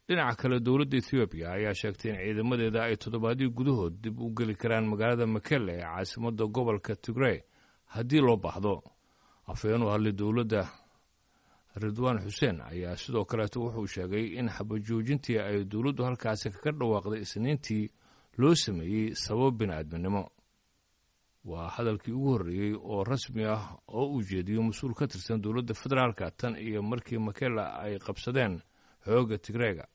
dhinaca kale dowladda ethoobiya ayaa sheegtay in ciidamadeeda ay toddobaadii gudahood dib u geli karaan magaalada makelle ee caasimadda gobolka tigrey haddii loo baahdo afhayeen u hadlay dowladda ridwaan xuseen ayaa sidoo kaleeto wuxuu sheegay in xabajoojintii ay dowladdu halkaasi kaga dhawaaqday isniintii loo sameeyey sabab bini'aadminimo waa hadalkii ugu horreeyey oo rasmi ah oo uu jeediyo mas-uul ka tirsan dowladda federaalka tan iyo markii makella ay qabsadeen xoogga tigreega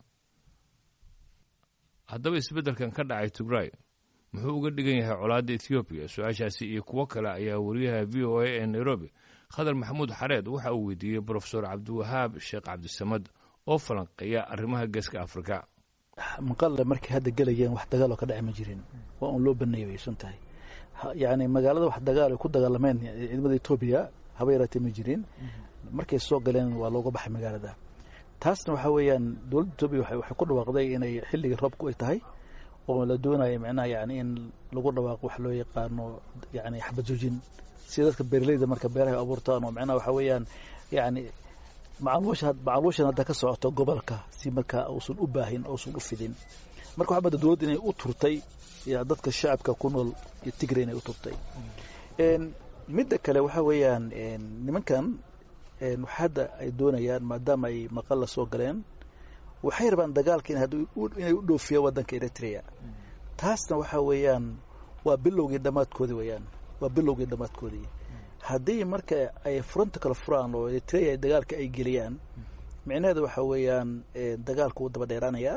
haddaba isbeddelkan ka dhacay tigray muxuu uga dhigan yahay colaadda ethoobiya su-aashaasi iyo kuwo kale ayaa wariyaha v o a ee nairobi khadar maxamuud xareed waxa uu weydiiyey brofesor cabdiwahaab sheekh cabdisamad oo falanqeeya arrimaha geeska afrika maqalle markay hadda gelayeen wax dagaal oo ka dhaci ma jirin waa un loo baneeyay way sun tahay yacni magaalada wax dagaal ay ku dagaalameen ciidamada etoobiya haba yaraatee ma jirin markay soo galeen waa looga baxay magaalada taasna waxaa weeyaan dowladda etoobiya waxay ku dhawaaqday inay xilligii roobku ay tahay oo la doonayo micnaha yani in lagu dhawaaqo wax loo yaqaano yani xabadjoojin sida dadka beeraleyda marka beeraha abuurtaan oo micnaha waxaa weeyaan yani macluusha macluushan hadda ka socoto gobolka si markaa uusan u baahin uusan u fidin marka waxaa mada dowladda inay u turtay dadka shacabka ku nool iyo tigre inay u turtay midda kale waxaa weeyaan nimankan hadda ay doonayaan maadaama ay maqalla soo galeen waxay rabaan dagaalka inay u dhoofiyaan waddanka eritrea taasna waxaa weeyaan waa bilowgii dhammaadkoodii weeyaan waa bilowgii dhammaadkoodii haddii marka ay furanta kala furaan oo eritrea dagaalka ay geliyaan micnaheeda waxaa weeyaan dagaalku wuu daba dheeraanayaa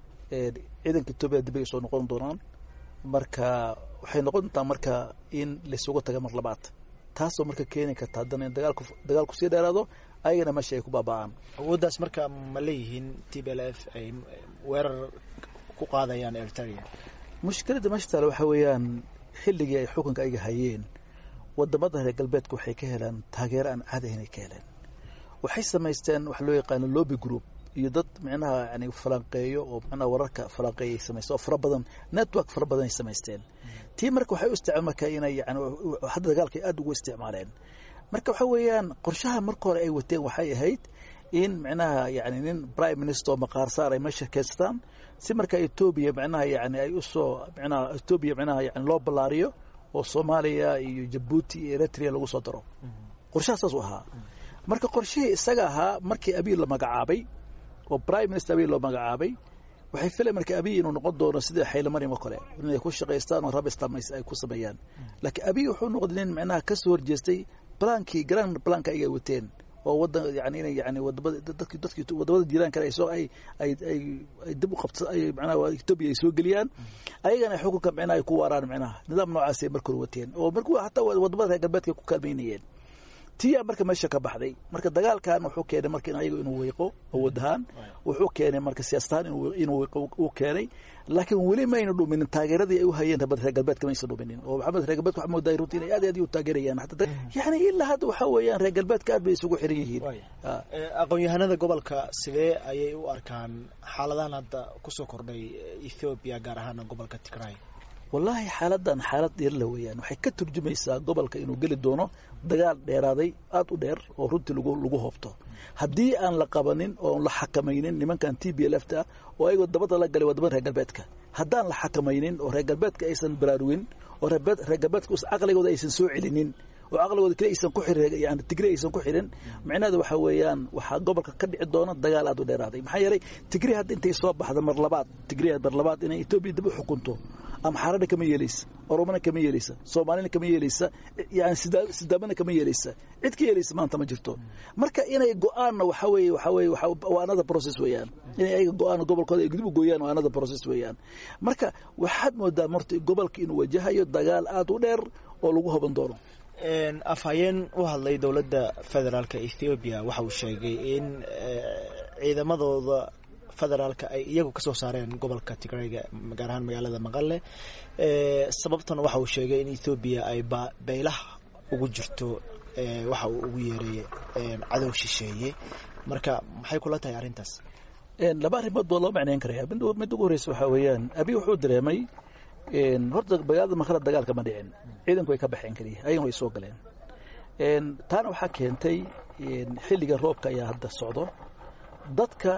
ciidanka etoobiya dib ay soo noqon doonaan marka waxay noqon doontaa marka in laysugu taga mar labaad taasoo marka keeni karta haddana in dagaalku dagaalku sii dheeraado ayagana meesha ay ku baaba'aan awooddaas marka ma leeyihiin t b l f ay weerar ku qaadayaan eritrea mushkiladda meesha taale waxaa weeyaan xilligii ay xukunka ayaga hayeen wadamada reer galbeedka waxay ka helaan taageero aan caadi ahayn ay ka heleen waxay samaysteen wax loo yaqaano lobby group iyo dad micnaha yani falanqeeyo oo micnaha wararka falanqeeya ay samaysteen oo fara badan network fara badan ay samaysteen tii marka waxay u isticmaal marka inay yani hadda dagaalka ay aada ugu isticmaaleen marka waxa weeyaan qorshaha marka hore ay wateen waxay ahayd in micnaha yani nin prime minister oo maqaar saar ay meesha keystaan si marka etoobiya micnaha yani ay usoo micnaha etoobiya micnaha yani loo ballaariyo oo soomaaliya iyo jabuuti iyo eritrea lagu soo daro qorshaha saas u ahaa marka qorshihii isaga ahaa markii abiy la magacaabay oo prime minister abiy loo magacaabay waxay filayan marka abiy inuu noqon doono sidii xaylomaryam oo kale inay ku shaqaystaan oo rab islam ay ku sameeyaan laakiin abiy wuxuu noqday nin micnaha ka soo horjeestay blankii grand blanka ayaga wateen oo wadan yani inay yani wadamada dadki dadki wadamada jiiraan kale ay soo ay ay ay ay dib u qabta ay macnaha etoobiya ay soo geliyaan ayagana xukunka micnaha ay ku waaraan micnaha nidaam noocaas ay marka hore wateen oo marka hataa wadamada reer galbeedka ku kaalmaynayeen tiyaa marka meesha ka baxday marka dagaalkan wuxuu keenay marka ayaga inuu weyqo awood ahaan wuxuu keenay marka siyaasad ahaan inuu weyqo uu keenay laakiin weli mayna dhuminin taageeradii ay u hayeen rabada reer galbeedka maysan dhuminin oo maxamed reer galbeedka waxaa moodaa runtii inay aad iyo aad u taageerayaan yani ilaa hadda waxaa weeyaan reer galbeedka aad bay isugu xiran yihiin aqoon-yahanada gobolka sidee ayay u arkaan xaaladahan hadda kusoo kordhay ethoobiya gaar ahaana gobolka tigray wallaahi xaaladan xaalad dheerla weeyaan waxay ka turjumaysaa gobolka inuu geli doono dagaal dheeraaday aada u dheer oo runtii lagu lagu hoobto haddii aan la qabanin oon la xakamaynin nimankan t b l f ta oo ayagoo dabada la galay wadamada reer galbeedka haddaan la xakamaynin oo reer galbeedka aysan baraarugin oo reer galbeedka caqligooda aysan soo celinin oo caqligooda kale aysan ku xirin yani tigre aysan ku xirin micnaheeda waxaa weeyaan waxaa gobolka ka dhici doona dagaal aada u dheeraaday maxaa yeelay tigre hadda intay soo baxda mar labaad tigre mar labaad inay etoobiya dib u xukunto amxaarana kama yeelaysa oromana kama yeelaysa soomaalina kama yeelaysa yani sidaamana kama yeelaysa cid ka yeelaysa maanta ma jirto marka inay go-aanna waxaa weeye waxaa weeye waa another process weeyaan inay ayaga go-aan gobolkooda ay dib u gooyaan waa another process weeyaan marka waxaad moodaa marta gobolka inuu wajahayo dagaal aada u dheer oo lagu hoban doono afhayeen u hadlay dowladda federaalka ethoobiya waxa uu sheegay in ciidamadooda federaalka ay iyagu kasoo saareen gobolka tigrayga gaar ahaan magaalada maqale sababtana waxa uu sheegay in ethoobiya ay baylaha ugu jirto waxa uu ugu yeeray cadow shisheeye marka maxay kula tahay arrintaas laba arrimood baa loo macneyn karaya mid ugu horeysa waxaa weeyaan abi wuxuu dareemay horta magaalada maqale dagaalka ma dhicin ciidanku way ka baxeen keliya ayagana way soo galeen taana waxaa keentay xilliga roobka ayaa hadda socdo dadka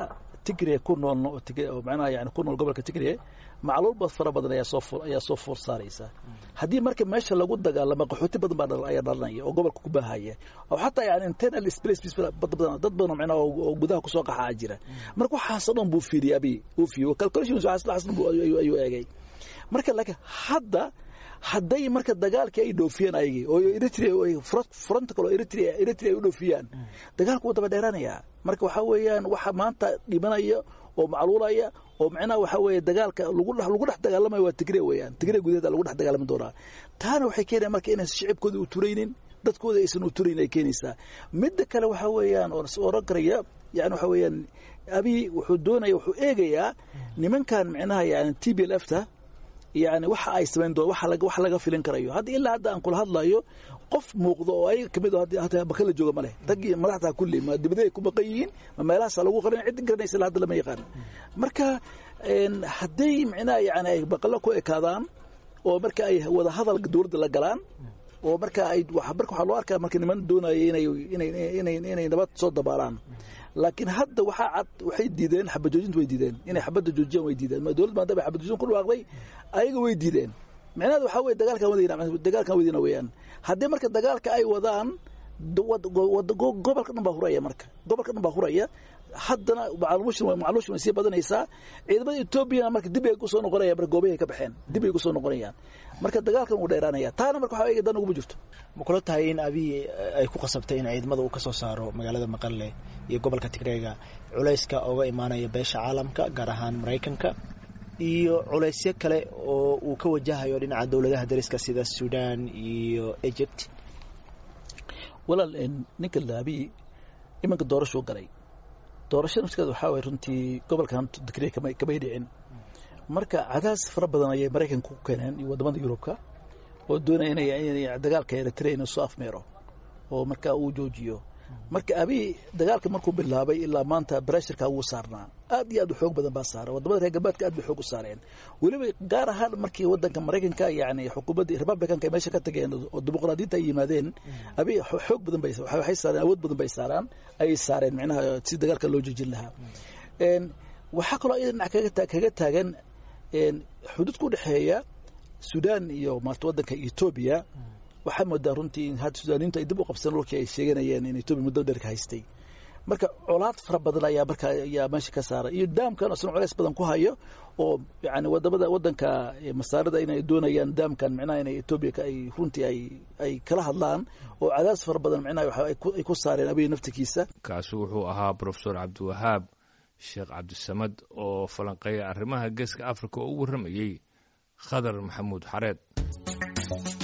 tigre ku nool oo macnaha yani ku nool gobolka tigre macluulba fara badan ayaa soo ayaa soo foor saaraysa haddii marka meesha lagu dagaalamo qaxooti badan baa ayaa dhalanaya oo gobolka ku baahaya oo xataa yani internal space badan dad badan macnaha oo gudaha kusoo qaxaa jira marka waxaasoo dhan buu fiiriyay abi uu fiiriyo calculations waxaas waxaas buu ayuu eegay marka laakiin hadda hadday marka dagaalkii ay dhoofiyeen ayagii oo eritrea fronta kale oo eritrea eritrea ay u dhoofiyaan dagaalku wuu daba dheeraanayaa marka waxaa weeyaan waxa maanta dhimanaya oo macluulaya oo macnaha waxaa weeye dagaalka lagu dhex lagu dhex dagaalamayo waa tigre weeyaan tigre gudaheeda lagu dhex dagaalami doonaa taana waxay keenaya marka inaan shicibkooda u turaynin dadkooda aysan u turayn ay keenaysaa midda kale waxaa weeyaan oo oran karaya yani waxaa weeyaan abi wuxuu doonaya wuxuu eegayaa nimankan macnaha yani t b l f ta yani waxa ay samayn doon waxa laga wax laga filin karayo hadda ilaa hadda aan kula hadlayo qof muuqdo oo ay kamid hadda bakala jooga ma leh raggii madaxda kulli ma dibadey ku baqan yihiin ma meelahaas lagu qarin cid garanaysa ilaa hadda lama yaqaan marka hadday macnaha yani ay baqalo ku ekaadaan oo marka ay wada hadal dowladda la galaan oo marka ay marka waxaa loo arkaa marka niman doonaya inay inay inay inay nabad soo dabaalaan laakiin hadda waxaa cad waxay diideen xabajoojinta way diideen inay xabadda joojiyaan way diideen dowladda maadaama xabajoojin ku dhawaaqday ayaga way diideen macnaheedu waxaa weye dagaalkan wadayna dagaalkan wadayna weeyaan haddii marka dagaalka ay wadaan gobolka dhan baa huraya marka gobolka dhan baa huraya haddana macluushin macluushin way sii badanaysaa ciidamada etoobiyana marka dib ay kusoo noqonayaan marka goobahay ka baxeen dib ay kusoo noqonayaan marka dagaalkan wuu dheeraanaya taana marka waxaa eega dan uguma jirto ma kula tahay in abiy ay ku qasabtay in ciidamada uu ka soo saaro magaalada maqale iyo gobolka tigreega culayska oga imaanaya beesha caalamka gaar ahaan maraykanka iyo culaysyo kale oo uu ka wajahayo dhinaca dowladaha dariska sida sudan iyo egypt walaal ninka laabi imanka doorashuu galay doorashada nafskeeda waxaa waye runtii gobolkan digre kamay dhicin marka cadaas fara badan ayay maraykanka ku keeneen iyo wadamada yurubka oo doonaya inay dagaalka eritrea inuu soo afmeero oo marka uu joojiyo marka abi dagaalka markuu bilaabay ilaa maanta breshirka wuu saarnaa aad iyo aad u xoog badan baa saaran wadamada reer galbeedka aad bay xoog u saareen weliba gaar ahaan markii wadanka maraykanka yani xukuumadda republicanka ay meesha ka tageen oo dimuqraadiyiinta ay yimaadeen abi xoog badan bay waxay saareen awood badan bay saaraan ayay saareen micnaha si dagaalka loo joojin lahaa waxaa kaloo iyada dhinac kaga kaga taagan xuduud ku dhexeeya sudan iyo maarta wadanka etoobiya waxaa moodaa runtii in hadda sudaaniintu ay dib u qabseen dhulkii ay sheeganayeen in etoobiya muddo dheer ka haystay marka colaad fara badan ayaa marka ayaa meesha ka saaray iyo daamkan isna culays badan ku hayo oo yani wadamada wadanka masaarida inay doonayaan daamkan micnaha inay etoobiya ay runtii ay ay kala hadlaan oo cadaas fara badan micnaha waxa ay ku saareen abiy naftikiisa kaasi wuxuu ahaa profesor cabdiwahaab sheekh cabdisamad oo falanqeeya arrimaha geeska africa oo u warramayey khadar maxamuud xareed